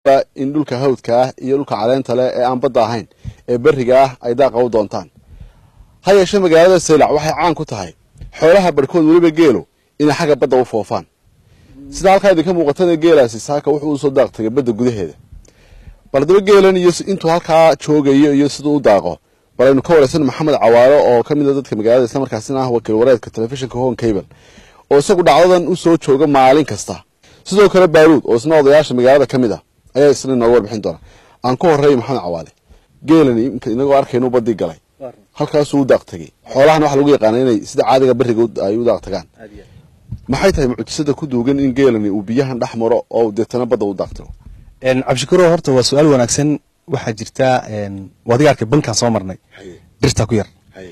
in dhulka hawdka ah iyo dhulka caleenta leh ee aan badda ahayn ee berriga ah ay daaqa u doontaan ha yeeshee magaalada saylac waxay caan ku tahay xoolaha barhkood weliba geelo inay xagga badda u foofaan sida halkaa idinka muuqatana geelaasi saaka wuxuu usoo daaq tagay badda gudaheeda bal haddaba geelan iyo intuu halkaa joogayo iyo siduu u daaqo bal aynu ka waraysan maxamed cawaalo oo ka mid a dadka magaalada islamarkaasina ah wakiil wareedka telefishinka hon cable oo isagu dhacdadan u soo jooga maalin kasta sidoo kale baaruud oo isna odayaasha magaalada ka mid ah ayaa isna inooga warbixin doona aan ka horreeyay maxamed cawaale geelani inagoo arkaynu badii galay halkaasuu u daaq tegey xoolahana waxaa lagu yaqaana inay sida caadiga beriga ay u daaq tagaan maxay tahay mucjisada ku duugan in geelani uu biyahan dhex maro oo deetana badda u daaq tago cabdishakuro horta waa su-aal wanaagsan waxaa jirta adiga arkay bankaan soo marnay dhirtaa ku yar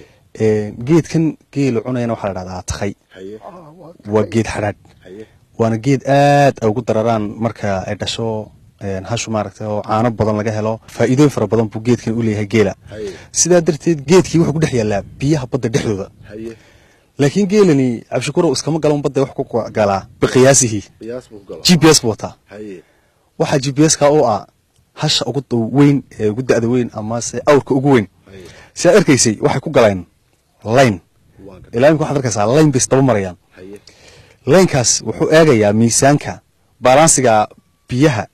geedkan geelu cunayana waxaa la dhahdaa takhay waa geed xadhaadh waana geed aad ay ugu dararaan marka ay dhasho hashu maaragtay oo caano badan laga helo faa'iidooyin fara badan buu geedkan u leeyahay geela sidaa darteed geedkii wuxuu ku dhex yaallaa biyaha badda dhexdooda laakiin geelani cabdishakuro iskama galan badda wax ku galaa biqiyaasihi g p s buu wataa waxaa g p s ka oo ah hasha ugu weyn ee ugu da'da weyn amase awrka ugu weyn si aad arkaysay waxay ku galeen layn ilaa imika waxaad arkaysaa layn bay isdaba marayaan laynkaas wuxuu eegayaa miisaanka balansiga biyaha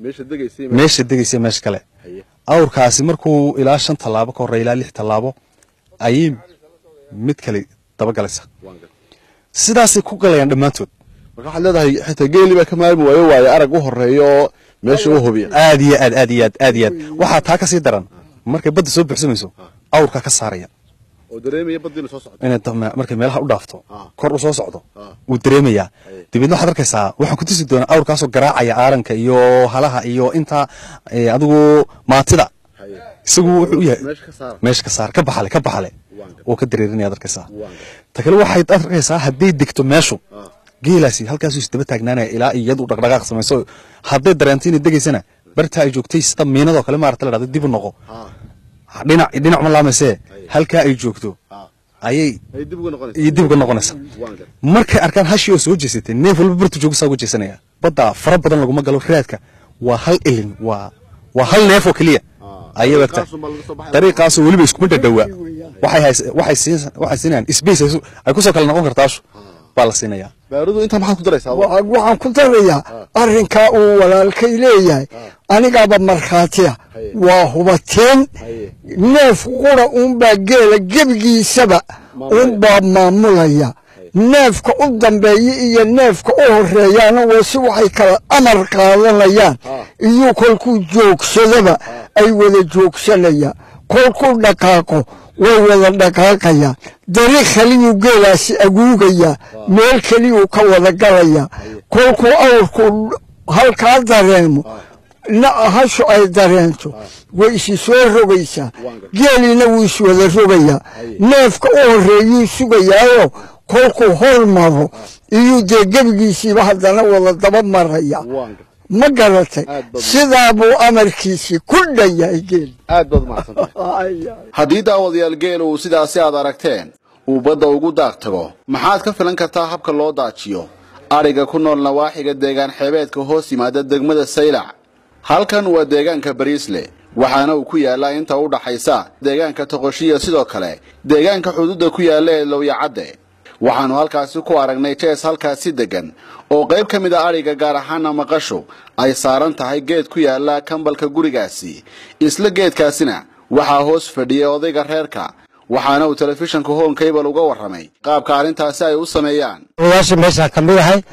meesha degaysa meesha kale awrkaasi markuu ilaa shan tallaabo ka horreya ilaa lix tallaabo ayay mid kale dabagalaysa sidaasay ku galayaan dhammaantood marka waxaad leedahay xitaa geeli baa ka maarmi waayo waayo arag u horeeya oo meesha u hubiya aad iyo aad aad iyo aad aad iyo aad waxaa taa ka sii daran markay badda soo buxsamayso awrkaa ka saaraya oo dareemaya baddiina soo socdo inay markay meelaha u dhaafto kor u soo socdo wuu dareemayaa dabeedna waxaad arkaysaa waxaan ku tusi doonaa awrkaasoo garaacaya aaranka iyo halaha iyo intaa adigu maatida isagu wuxuu u yahay meesha ka saar ka baxale ka baxale oo ka dareerinaya arkaysaa ta kale waxayd arkaysaa hadday degto meeshu geelaasi halkaasuu isdaba taagnaanaya ilaa iyadu dhaqdhaqaaq samayso hadday dareento inay degaysana barta ay joogtay sida miinadoo kale maarata la dhahdo dib u noqo dhinac dhinac ma laamaysee halkaa ay joogto ayay dib uga noqonaysa markay arkaan hashii oo soo jeesatay neef walba bartu joogusaa uga jeesanaya badda fara badan laguma galo raadka waa hal ilin waa waa hal neef oo keliya ayay wagta dariiqaasoo weliba iskuma dhadhowaa waxay siinayaan space ay kusoo kala noqon kartaashu baa la siinayaa baarudu intaa maxaad ku daraysaa waxaan ku darayaa arrinkaa uu walaalkay leeyahay anigaaba markhaatiya waa hubateen neef qura uunbaa geela gebigiisaba uunbaa maamulaya neefka u dambeeya iyo neefka u horeeyaana waa si waxay kala amar qaadanayaan iyo kolkuu joogsadaba ay wada joogsanayaan kolkuu dhaqaaqo way wada dhaqaaqayaan dariiq kaliyuu geelaasi aguugayaa meel keliyuu ka wada galayaa kolkuu awrku halkaa dareemo hashu ay dareento way isi soo rogaysaa geeliina wuu is wada rogayaa neefka u horeeyuu sugayaayo kolkuu hor maro iyuu dee gebigiisiiba haddana wada daba maraya ma garatay sidaa buu amarkiisii ku dhan yahay geeli aad baad mahadsantahay haddii daawadayaal geela uu sidaasi aad aragteen uu badda ugu daaq tago maxaad ka filan kartaa habka loo daajiyo adhiga ku nool nawaaxiga deegaan xeebeedka hoos yimaada degmada saylac halkan waa deegaanka bariisle waxaana uu ku yaallaa inta u dhaxaysa deegaanka toqoshiya sidoo kale deegaanka xuduudda ku yaalla ee lowyacadde waxaannu halkaasi ku aragnay jees halkaasi deggan oo qayb ka mid a adhiga gaar ahaana maqashu ay saaran tahay geed ku yaalla kambalka gurigaasi isla geedkaasina waxaa hoos fadhiyay odayga reerka waxaana uu telefishanka hon cable uga warramay qaabka arrintaasi ay u sameeyaan odayaasha meeshaa ka mid ahay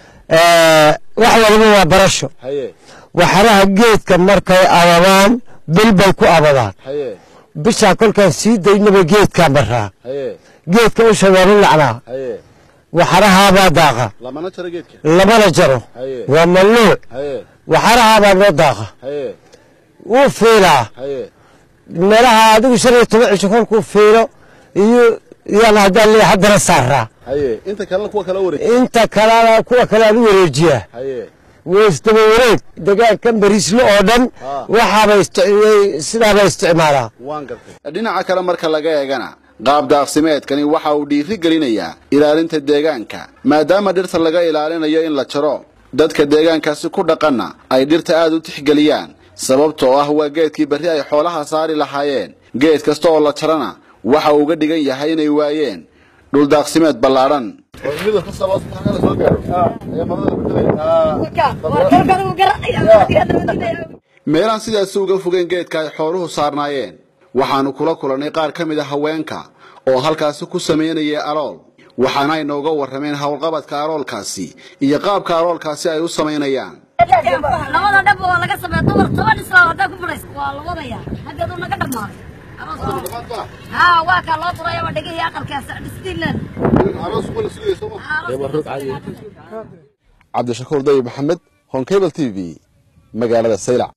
wax waliba waa barasho waxaraha geedka markay ababaan bil bay ku abadaan bishaa kolkaan sii daynaba geedkaa maraa geedka u shabeelu lacnaa waxarahaabaa daaqa lamana jaro waa mamnuuc waxarahaabaa noo daaqa wuu fiilaa meelaha adigu shan iyo toban cisho kolkuu fiilo iyo yaan haddaan leeyahay haddana saaraa inta kalena kuwa kale aan u wareejiyaa weysdaba wareeg degaankan bariisle oo dhan waxaaba sidaaba isticmaalaa dhinaca kale marka laga eegana qaab daaqsimeedkani waxa uu dhiiri gelinayaa ilaalinta deegaanka maadaama dhirta laga ilaalinayo in la jaro dadka deegaankaasi ku dhaqanna ay dhirta aad u tixgeliyaan sababtoo ah waa geedkii berri ay xoolaha saari lahaayeen geed kasta oo la jarana waxa uu uga dhigan yahay inay waayeen dhuldaaqsimeed ballaadhan meelaan sidaasi uga fogeen geedka ay xooluhu saarnaayeen waxaannu kula kulannay qaar ka mid a haweenka oo halkaasi ku samaynayay alool waxaana ay nooga warrameen howlqabadka aloolkaasi iyo qaabka aloolkaasi ay u samaynayaan labada dhab waa laga sameeya dumar toban islaam haddaa ku fadhaysa waa la wadaya haddeedu naga dhammaaday haa waa kaa loo duraya waa dhegihii aqalkaas dhistiilan cabdishakuur dayib maxamed honkebel t v magaalada saylac